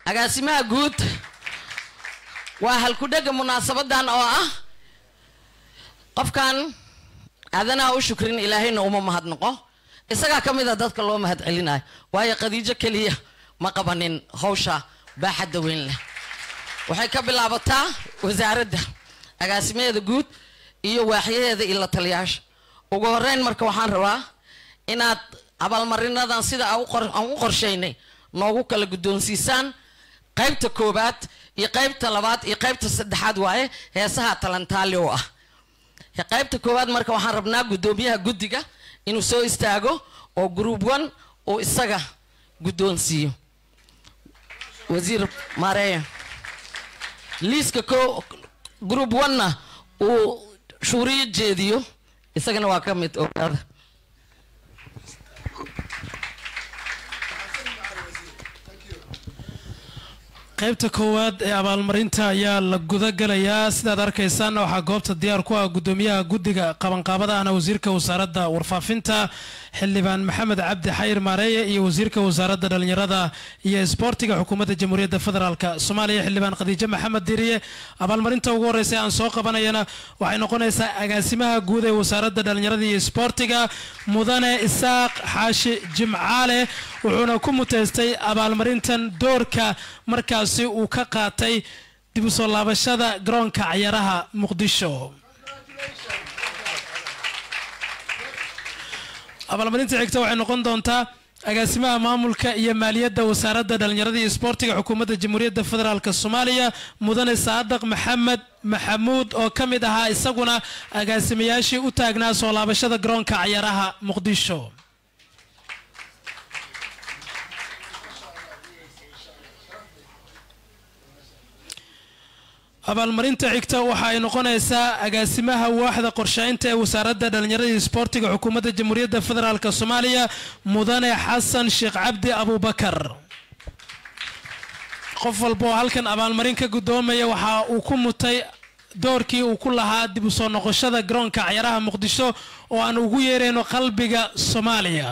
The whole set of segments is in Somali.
agaasimaha guud waa halkudhega munaasabadan oo ah qofkan aadanaha u shukrin ilaahayna uma mahadnaqo isagaa ka mid a dadka loo mahad celinayo waayo khadiijo keliya ma qabanin hawsha baaxadda weyn leh waxay ka bilaabataa wasaaradda agaasimaheeda guud iyo waaxyaheeda iyo la taliyaasha ugu horeyn marka waxaan rabaa inaad abaalmarinadan sida aan u qor- aan u qorshaynay noogu kala guddoonsiisaan qaybta koowaad iyo qaybta labaad iyo qaybta saddexaad waaye heesaha talantaali oo ah qaybta koowaad marka waxaan rabnaa guddoomiyaha guddiga inuu soo istaago oo group one uu isaga guddoonsiiyo wasiir maareeya liiska ko group one-na uu shuuriyo jeediyo isagana waa ka mid ogaada qaybta koowaad ee abaalmarinta ayaa la gudagalayaa sidaad arkaysaan waxaa goobta diyaar ku ah gudoomiyaha guddiga qabanqaabada ahna wasiirka wasaaradda warfaafinta xildhibaan maxamed cabdi xayir maareeye iyo wasiirka wasaaradda dhalinyarada iyo isboortiga xukuumadda jamhuuriyadda federaalk soomaaliya xildhibaan khadiijo maxamed diriye abaalmarinta ugu horeysa ee aan soo qabanayana waxay noqonaysaa agaasimaha guud ee wasaaradda dhalinyarada iyo isboortiga mudane isaaq xaashi jimcaale wuxuuna ku muteystay abaalmarintan doorka markaasi uu ka qaatay dib u soo laabashada garoonka cayaaraha muqdisho abaalmarinta xigta waxay noqon doontaa agaasimaha maamulka iyo maaliyadda wasaaradda dhalinyarada iyo isboortiga xukuumadda jamhuuriyadda federaalk soomaaliya mudane saadaq maxamed maxamuud oo ka mid ahaa isaguna agaasimayaashii u taagnaa soo laabashada garoonka cayaaraha muqdisho abaalmarinta xigta waxa ay noqonaysaa agaasimaha waaxda qorsheynta ee wasaaradda dhalinyarada iyo isboortiga xukuumadda jamhuuriyadda federaalk soomaaliya mudane xasan sheekh cabdi abubakar qof walba oo halkan abaalmarin ka guddoomaya waxa uu ku mutay doorkii uu ku lahaa dib u soo noqoshada garoonka cayaaraha muqdisho oo aan ugu yeerayno qalbiga soomaaliya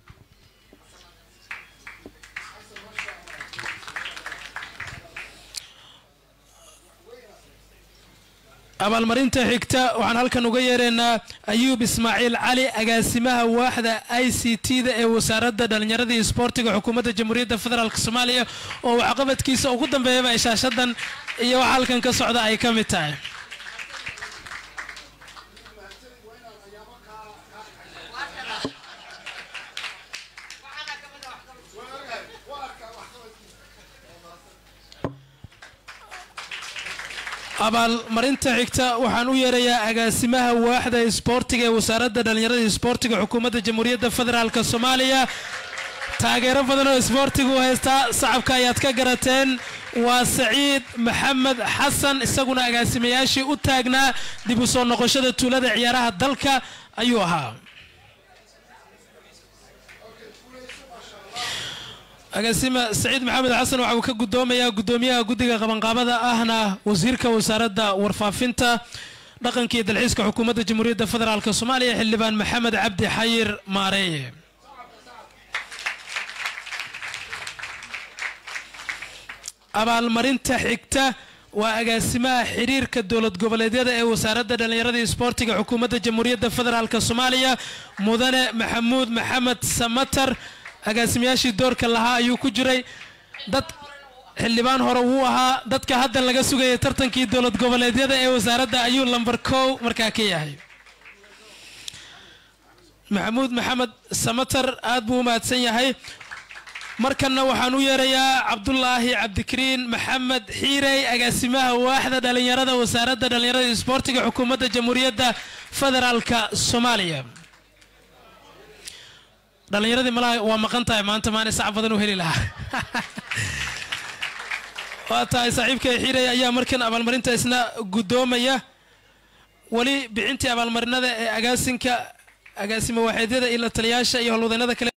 abaalmarinta xigta waxaan halkan uga yeeraynaa ayuub ismaaciil cali agaasimaha waaxda i c t da ee wasaaradda dhalinyarada iyo isboortiga xukuumadda jamhuuriyadda federaalk soomaaliya oo waxqabadkiisa ugu dambeeyaba ay shaashadan iyo waxa halkan ka socda ay ka mid tahay abaalmarinta xigta waxaan u yeerayaa agaasimaha waaxda isboortiga ee wasaaradda dhalinyarada iyo isboortiga xukuumadda jamhuuriyadda federaalk soomaaliya taageero badan oo isboortigu haystaa sacabka ayaad ka garateen waa saciid maxamed xasan isaguna agaasimayaashii u taagnaa dib u soo noqoshada tuulada ciyaaraha dalka ayuu ahaa agaasima saciid maxamed xasan waxa uu ka guddoomayaa guddoomiyaha guddiga qabanqaabada ahna wasiirka wasaaradda warfaafinta dhaqanka iyo dalxiiska xukuumadda jamhuuriyadda federaalk soomaaliya xildhibaan maxamed cabdi xayir maareeye abaalmarinta xigta waa agaasimaha xiriirka dowlad goboleedyada ee wasaaradda dhalinyarada iyo isboortiga xukuumadda jamhuuriyadda federaalk soomaaliya mudane maxamuud maxamed samatar agaasimayaashii doorka lahaa ayuu ku jiray dad xildhibaan hore wuu ahaa dadka hadda laga sugayay tartankii dowlad goboleedyada ee wasaaradda ayuu lamber kow markaa ka yahay maxamuud maxamed samatar aad buu u mahadsan yahay markanna waxaan u yeerayaa cabdulaahi cabdikariin maxamed xiirey agaasimaha waaxda dhalinyarada wasaaradda dhalinyarada iyo isboortiga xukuumadda jamhuuriyadda federaalka soomaaliya dhalinyaradii malaha waa maqan tahay maanta maana sac badan u heli lahaa waa tahay saaxiibka xiirey ayaa markan abaalmarinta isna guddoomaya weli bixintii abaalmarinada ee agaasinka agaasimo waaxeedyada iyo la taliyaasha iyo howlwadeennada kale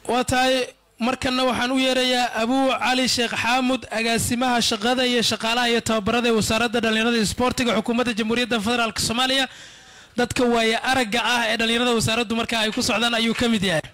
waa tahay markanna waxaan u yeerayaa abuu cali sheekh xaamud agaasimaha shaqada iyo shaqaalaha iyo tababarada ee wasaaradda dhallinyarada iyo isboortiga xukuumadda jamhuuriyadda federaalk soomaaliya dadka waaye aragga ah ee dhallinyarada wasaaraddu markaa ay ku socdaan ayuu ka mid yahay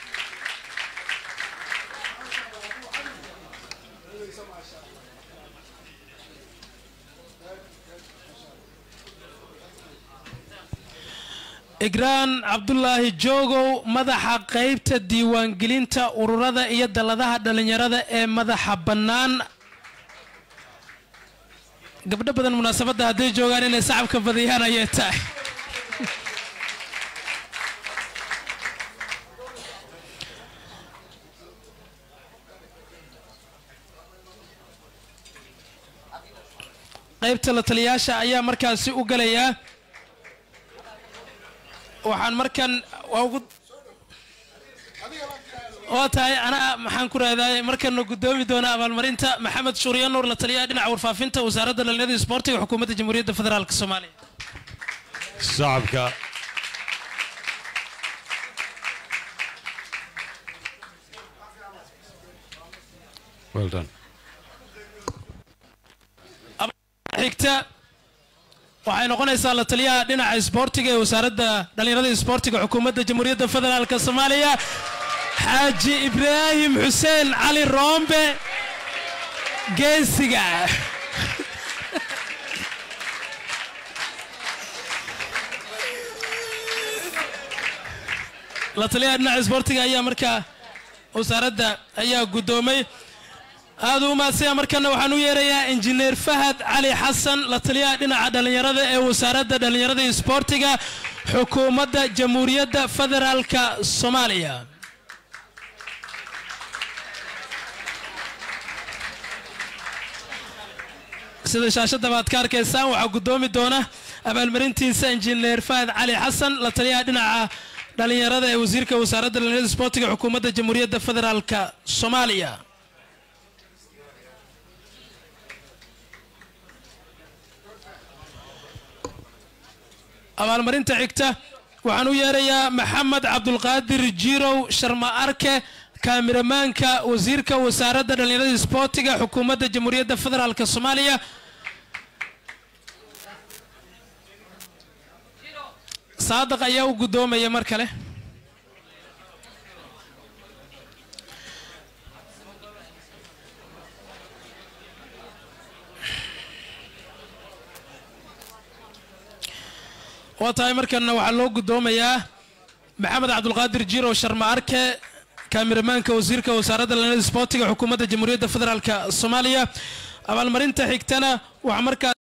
igraan cabdulaahi joogow madaxa qaybta diiwaangelinta ururada iyo dalladaha dhallinyarada ee madaxa bannaan gabdho badan munaasabadda hadday joogaan inay sacabka badiyaan ayay tahay qaybta la taliyaasha ayaa markaasi u galayaa waxaan markan waa ugu waa tahay anaa maxaan ku raadaay markana guddoomi doona abaalmarinta maxamed shuuriya nuur la taliyaha dhinaca warfaafinta wasaaradda dhallinyarada isboortiga xukuumadda jamhuuriyadda federaalk soomaaliya shacabka well done xigta waxay noqonaysaa la taliyaha dhinaca isboortiga ee wasaaradda dhallinyarada isboortiga xukuumadda jamhuuriyadda federaalk soomaaliya xaaji ibraahim xuseen cali roombe geesiga la taliyaha dhinaca isboortiga ayaa markaa wasaaradda ayaa guddoomay aada u mahadsanyaa markana waxaan u yeerayaa injineer fahad cali xasan la taliyaha dhinaca dhallinyarada ee wasaaradda dhallinyarada iyo isboortiga xukuumadda jamhuuriyadda federaalka soomaaliya sida shaashadda baad ka arkaysaan waxaa guddoomi doona abaalmarintiisa injineer fahad cali xasan la taliyaha dhinaca dhallinyarada ee wasiirka wasaaradda dhallinyarada isboortiga xukuumadda jamhuuriyadda federaalka soomaaliya abaalmarinta xigta waxaan u yeerayaa maxamed cabdulqaadir jiirow sharma arke kaamiramaanka wasiirka wasaaradda dhallinyarada isboortiga xukuumadda jamhuuriyadda federaalk soomaaliya saadaq ayaa u guddoomaya mar kale waa tahay markana waxaa loo guddoomayaa maxamed cabdulqaadir jirow sharma arke kaamiramaanka wasiirka wasaaradda dhallinyarada isboortiga xukuumadda jamhuuriyadda federaalk soomaaliya abaalmarinta xigtana waxaa markaa